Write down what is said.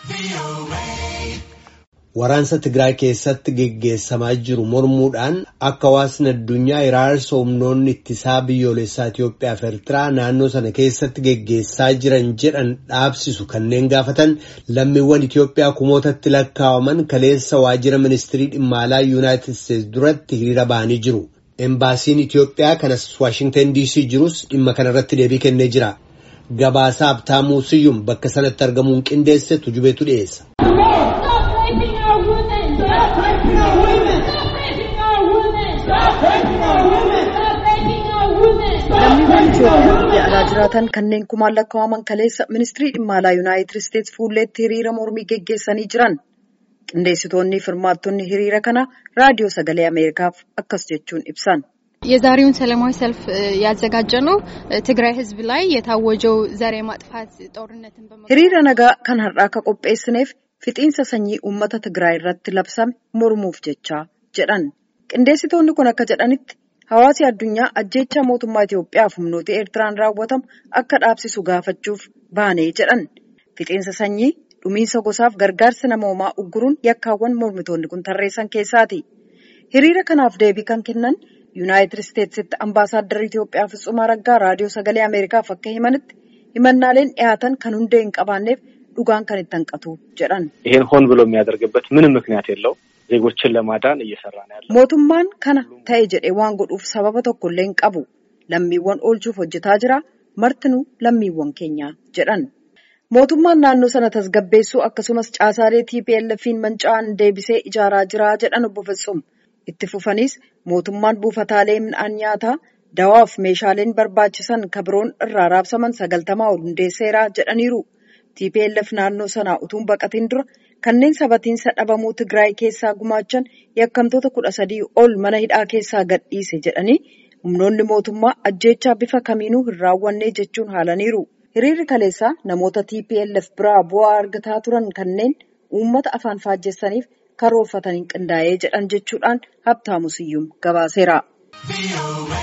Waraansa Tigraay keessatti geggeessamaa jiru mormuudhaan akka hawaasni addunyaa iraarsa humnoonni ittisaa biyyoolessaa Itoophiyaa fi Eertiraa naannoo sana keessatti geggeessaa jiran jedhan dhaabsisu kanneen gaafatan lammiiwwan Itoophiyaa kumootatti lakkaa'aman kaleessa waajjira ministirii dhimma alaa Yuunaayitid Isteetsi duratti hiriira ba'anii jiru. Embaasiin Itoophiyaa kanas Waashingtan DC jirus dhimma kanarratti deebii kennee jira. Gabaasaa Abtaamuu Siyyum bakka sanatti argamuun qindeesse tujubeetu dhiyeessa. lammiiwwan Itoophiyaa biyya alaa jiraatan kanneen kumaan lakkaa'aman kaleessa ministirii dhimma alaa Yuunaayitid Isteetsi fuulleetti hiriira mormii geggeessanii jiran. Qindeessitoonni fi hirmaattonni hiriira kana raadiyoo sagalee Ameerikaaf akkas jechuun ibsan. የዛሬውን ሰላማዊ ሰልፍ ያዘጋጀ ነው ትግራይ ህዝብ ላይ የታወጀው ዘር የማጥፋት ጦርነትን hiriira nagaa kan har'aa akka qopheessineef fixiinsa sanyii uummata Tigraay irratti labsame mormuuf jecha jedhan. Qindeessitoonni kun akka jedhanitti hawaasi addunyaa ajjeechaa mootummaa Itoophiyaa fi humnoota Eertiraan raawwatamu akka dhaabsisu gaafachuuf baanee jedhan. Fixiinsa sanyii dhumiinsa gosaaf gargaarsa namoomaa ugguruun yakkaawwan mormitoonni kun tarreessan keessaati. Hiriira kanaaf deebii kan kennan Yuunaayitid Isteetsitti ambaasaaddarri Itoophiyaa Fitzum Araggaa raadiyoo sagalee Ameerikaaf akka himanitti himannaaleen dhiyaatan kan hundee hin qabaanneef dhugaan kan itti hanqatu jedhan. ይሄን ሆን ብሎ የሚያደርግበት ምንም ምክንያት የለው ዜጎችን ለማዳን እየሰራ ነው ያለው። Mootummaan kana ta'e jedhee waan godhuuf sababa tokkollee hin qabu. Lammiiwwan oolchuuf hojjetaa jira. Martinuu lammiiwwan keenya jedhan. Mootummaan naannoo sana tasgabbeessuu akkasumas caasaalee TPLF'n manca'an deebisee ijaaraa jira jedhan obbo Fitzum. Itti fufaniis mootummaan buufataalee midhaan nyaataa dawaaf meeshaaleen barbaachisan kabiroon irraa raabsaman sagaltamaa ol hundeesseera jedhaniiru. TPLF naannoo sanaa utuun baqatiin dura kanneen sabatiinsa dhabamuu Tigraay keessaa gumaachan yakkamtoota kudha sadii ol mana hidhaa keessaa gadhiise jedhanii humnoonni mootummaa ajjeechaa bifa kamiinuu hin raawwanne jechuun haalaniiru. Hiriirri kaleessaa namoota TPLF biraa bu'aa argataa turan kanneen uummata afaan faajjessaniif karoorfataniin qindaa'ee jedhan jechuudhaan Habtaamu Siyyum gabaaseera.